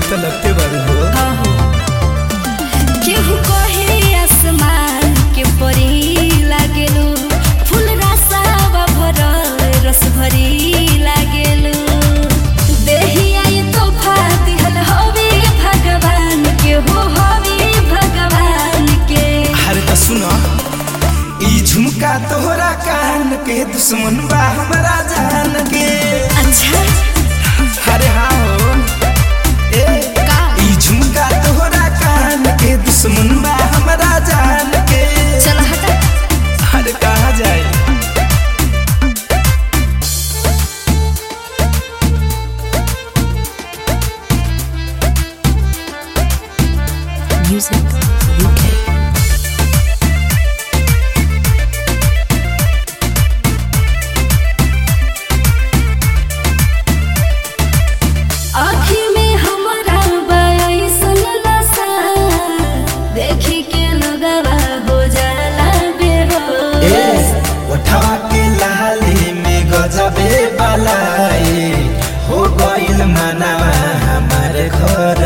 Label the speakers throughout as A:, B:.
A: तो लगते बारू हो
B: केहू कहे आसमान के परी लागेलू फूल रसावा भरल रस भरी लागेलू देहिया ये तोहफा दिहल हवे भगवान के हो हवे भगवान के
A: अरे तो सुनो ई झुमका तोहरा कान के दुश्मन बा हमरा जान के
B: अच्छा
A: अरे हाँ हो ए
B: का
A: ई झुमका तोहरा कान के दुश्मन बा हमरा जान के
B: चल हटा
A: अरे कहाँ जाए
C: Music UK.
B: आँखी में हमारा बयासन नशा देखी के लगवा हो जाला बेहोश
A: उठवा के लाली में गजबे बलाई हो गइल मनवा हमार घर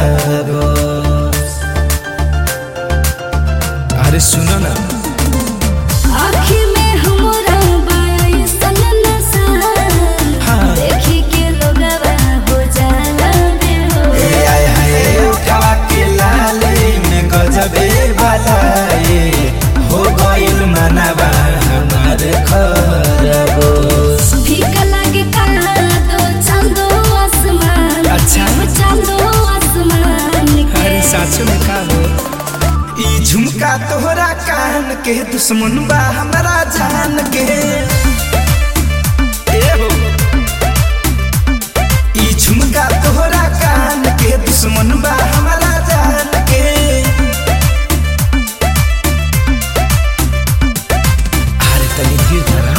A: अरे सुनो ना
B: आँखी में हमारा बयासन नशा
A: हाँ।
B: देखी के लगवा हो जाला बेहोश
A: ए आय हाय उठवा के लाली में गजबे बलाई हो गइल मनवा हमार घर
B: फीका लागे काला दो चांदो आसमान
A: अच्छा।
B: वो चांदो आसमान के
A: अरे साचो में का हो ई झुमका तोहरा कान के दुश्मन बा हमरा जान के ए हो ई झुमका तोहरा कान के दुश्मन बा हमरा जान के अरे तनी धीर धरा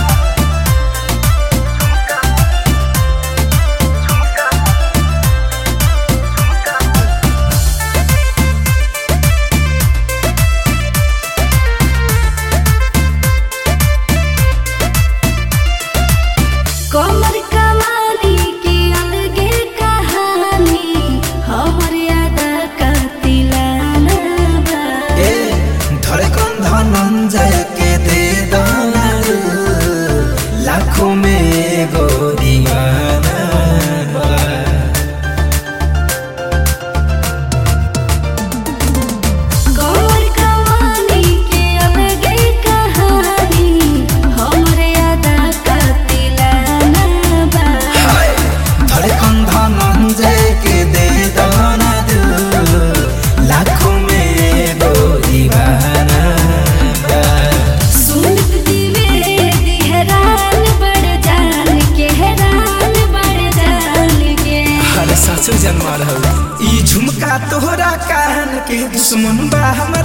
B: कमर कमानी की अलगे कहानी हमर याद का तिलाना बा।
A: ए धड़कन धनंजय के दे दाना लाखों में एगो दीवाना बा।
B: कमर कमानी की अलगे कहानी हमर याद का तिलाना बा।
A: हाय, धड़कन धनंजय के दे दाना लाखों में एगो दीवाना बा।
B: सुनत द्विवेदी हैरान बड़ जान के हैरान बड़ जान के
A: अरे सासु जन्मा रहल ई झुमका तोहरा कान के दुश्मन बा हम